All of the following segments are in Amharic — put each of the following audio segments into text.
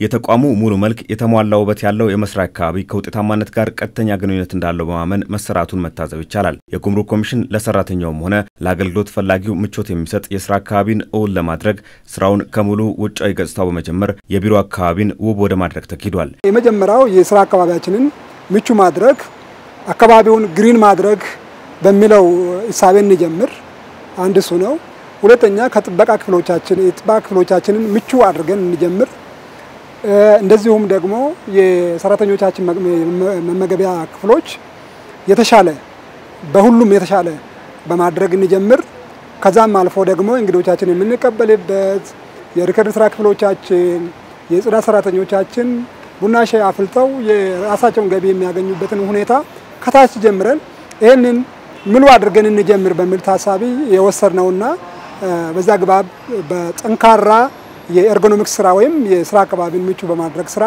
የተቋሙ ሙሉ መልክ የተሟላ ውበት ያለው የመስሪያ አካባቢ ከውጤታማነት ጋር ቀጥተኛ ግንኙነት እንዳለው በማመን መሰራቱን መታዘብ ይቻላል። የጉምሩክ ኮሚሽን ለሰራተኛውም ሆነ ለአገልግሎት ፈላጊው ምቾት የሚሰጥ የስራ አካባቢን እውን ለማድረግ ስራውን ከሙሉ ውጫዊ ገጽታው በመጀመር የቢሮ አካባቢን ውብ ወደ ማድረግ ተኪዷል። የመጀመሪያው የስራ አካባቢያችንን ምቹ ማድረግ፣ አካባቢውን ግሪን ማድረግ በሚለው እሳቤ እንጀምር። አንድ እሱ ነው። ሁለተኛ ከጥበቃ ክፍሎቻችን የጥበቃ ክፍሎቻችንን ምቹ አድርገን እንጀምር። እንደዚሁም ደግሞ የሰራተኞቻችን መመገቢያ ክፍሎች የተሻለ በሁሉም የተሻለ በማድረግ እንጀምር። ከዛም አልፎ ደግሞ እንግዶቻችን የምንቀበልበት የሪከርድ ስራ ክፍሎቻችን የጽዳት ሰራተኞቻችን ቡና ሻይ አፍልተው የራሳቸውን ገቢ የሚያገኙበትን ሁኔታ ከታች ጀምረን ይህንን ምሉ አድርገን እንጀምር በሚል ታሳቢ የወሰድነውና በዛ ግባብ በጠንካራ የኤርጎኖሚክስ ስራ ወይም የስራ አካባቢን ምቹ በማድረግ ስራ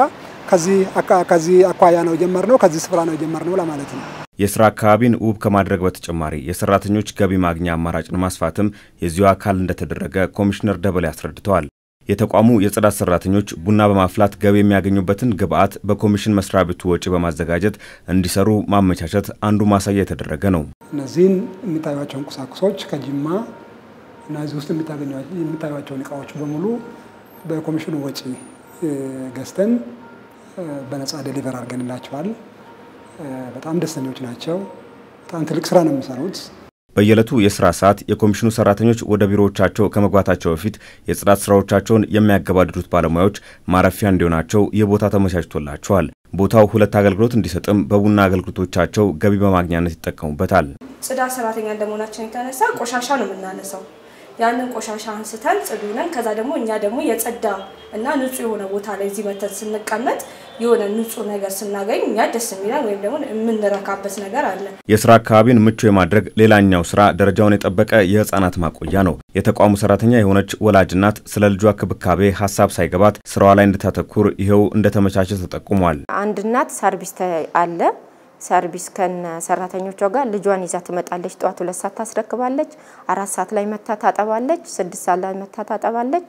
ከዚህ አኳያ ነው የጀመርነው፣ ከዚህ ስፍራ ነው የጀመርነው ለማለት ነው። የስራ አካባቢን ውብ ከማድረግ በተጨማሪ የሰራተኞች ገቢ ማግኛ አማራጭን ማስፋትም የዚሁ አካል እንደተደረገ ኮሚሽነር ደበሌ አስረድተዋል። የተቋሙ የጽዳት ሰራተኞች ቡና በማፍላት ገቢ የሚያገኙበትን ግብዓት በኮሚሽን መስሪያ ቤቱ ወጪ በማዘጋጀት እንዲሰሩ ማመቻቸት አንዱ ማሳያ የተደረገ ነው። እነዚህን የሚታዩቸውን ቁሳቁሶች ከጅማ እና እዚህ ውስጥ የሚታዩቸውን እቃዎች በሙሉ በኮሚሽኑ ወጪ ገዝተን በነጻ ዴሊቨር አድርገንላቸዋል። በጣም ደስተኞች ናቸው። በጣም ትልቅ ስራ ነው የሚሰሩት። በየዕለቱ የስራ ሰዓት የኮሚሽኑ ሰራተኞች ወደ ቢሮዎቻቸው ከመግባታቸው በፊት የጽዳት ስራዎቻቸውን የሚያገባድዱት ባለሙያዎች ማረፊያ እንዲሆናቸው ይህ ቦታ ተመቻችቶላቸዋል። ቦታው ሁለት አገልግሎት እንዲሰጥም በቡና አገልግሎቶቻቸው ገቢ በማግኛነት ይጠቀሙበታል። ጽዳት ሰራተኛ እንደመሆናችን የተነሳ ቆሻሻ ነው የምናነሳው። ያንን ቆሻሻ አንስተን ጽዱ ነን። ከዛ ደግሞ እኛ ደግሞ የጸዳ እና ንጹህ የሆነ ቦታ ላይ እዚህ መተን ስንቀመጥ የሆነ ንጹህ ነገር ስናገኝ እኛ ደስ የሚለን ወይም ደግሞ የምንረካበት ነገር አለ። የስራ አካባቢን ምቹ የማድረግ ሌላኛው ስራ ደረጃውን የጠበቀ የህፃናት ማቆያ ነው። የተቋሙ ሰራተኛ የሆነች ወላጅ እናት ስለ ልጇ ክብካቤ ሀሳብ ሳይገባት ስራዋ ላይ እንድታተኩር ይኸው እንደተመቻቸ ተጠቁሟል። አንድ እናት ሰርቪስ አለ ሰርቪስ ከነ ሰራተኞቿ ጋር ልጇን ይዛ ትመጣለች። ጠዋት ሁለት ሰዓት ታስረክባለች። አራት ሰዓት ላይ መታ ታጠባለች። ስድስት ሰዓት ላይ መታ ታጠባለች።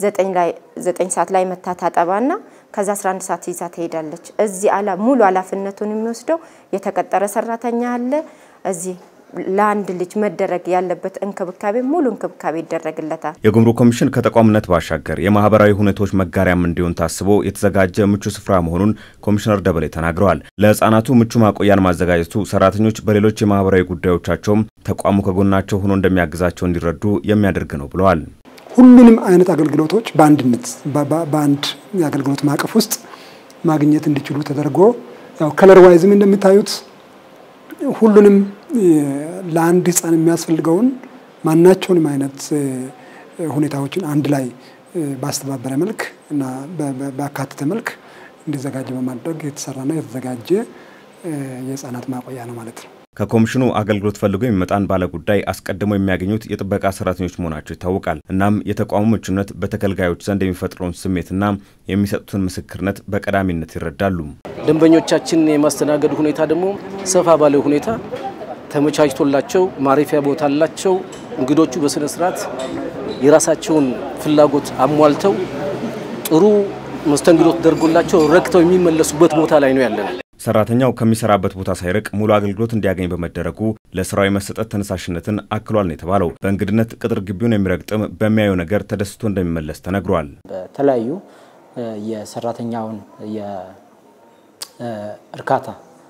ዘጠኝ ሰዓት ላይ መታ ታጠባና ከዛ 11 ሰዓት ይዛ ትሄዳለች። እዚህ አላ ሙሉ ኃላፊነቱን የሚወስደው የተቀጠረ ሰራተኛ አለ። እዚህ ለአንድ ልጅ መደረግ ያለበት እንክብካቤ ሙሉ እንክብካቤ ይደረግለታል። የጉምሩክ ኮሚሽን ከተቋምነት ባሻገር የማህበራዊ ሁኔታዎች መጋሪያም እንዲሆን ታስቦ የተዘጋጀ ምቹ ስፍራ መሆኑን ኮሚሽነር ደበሌ ተናግረዋል። ለህፃናቱ ምቹ ማቆያን ማዘጋጀቱ ሰራተኞች በሌሎች የማህበራዊ ጉዳዮቻቸውም ተቋሙ ከጎናቸው ሆኖ እንደሚያግዛቸው እንዲረዱ የሚያደርግ ነው ብለዋል። ሁሉንም አይነት አገልግሎቶች በአንድነት በአንድ የአገልግሎት ማዕቀፍ ውስጥ ማግኘት እንዲችሉ ተደርጎ ያው ከለር ዋይዝም እንደምታዩት ሁሉንም ለአንድ ህፃን የሚያስፈልገውን ማናቸውንም አይነት ሁኔታዎችን አንድ ላይ ባስተባበረ መልክ እና በአካተተ መልክ እንዲዘጋጅ በማድረግ የተሰራና የተዘጋጀ የህፃናት ማቆያ ነው ማለት ነው። ከኮሚሽኑ አገልግሎት ፈልጎ የሚመጣን ባለ ጉዳይ አስቀድመው የሚያገኙት የጥበቃ ሰራተኞች መሆናቸው ይታወቃል። እናም የተቋሙ ምቹነት በተገልጋዮች ዘንድ የሚፈጥረውን ስሜትና የሚሰጡትን ምስክርነት በቀዳሚነት ይረዳሉ። ደንበኞቻችን የማስተናገድ ሁኔታ ደግሞ ሰፋ ባለ ሁኔታ ተመቻችቶላቸው ማረፊያ ቦታ አላቸው። እንግዶቹ በስነ ስርዓት የራሳቸውን ፍላጎት አሟልተው ጥሩ መስተንግዶ ተደርጎላቸው ረክተው የሚመለሱበት ቦታ ላይ ነው ያለነው። ሰራተኛው ከሚሰራበት ቦታ ሳይርቅ ሙሉ አገልግሎት እንዲያገኝ በመደረጉ ለስራው የመሰጠት ተነሳሽነትን አክሏል ነው የተባለው። በእንግድነት ቅጥር ግቢውን የሚረግጥም በሚያየው ነገር ተደስቶ እንደሚመለስ ተነግሯል። በተለያዩ የሰራተኛውን የእርካታ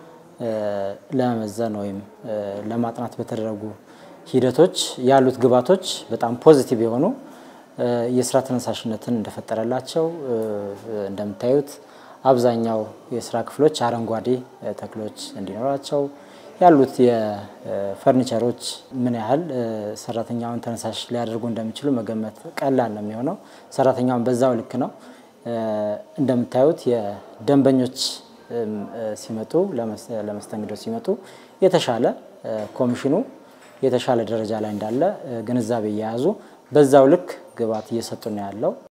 ለመመዘን ወይም ለማጥናት በተደረጉ ሂደቶች ያሉት ግባቶች በጣም ፖዚቲቭ የሆኑ የስራ ተነሳሽነትን እንደፈጠረላቸው እንደምታዩት አብዛኛው የስራ ክፍሎች አረንጓዴ ተክሎች እንዲኖራቸው ያሉት የፈርኒቸሮች ምን ያህል ሰራተኛውን ተነሳሽ ሊያደርጉ እንደሚችሉ መገመት ቀላል ነው የሚሆነው። ሰራተኛውን በዛው ልክ ነው። እንደምታዩት የደንበኞች ሲመጡ ለመስተንግዶ ሲመጡ የተሻለ ኮሚሽኑ የተሻለ ደረጃ ላይ እንዳለ ግንዛቤ እየያዙ በዛው ልክ ግብዓት እየሰጡ ነው ያለው።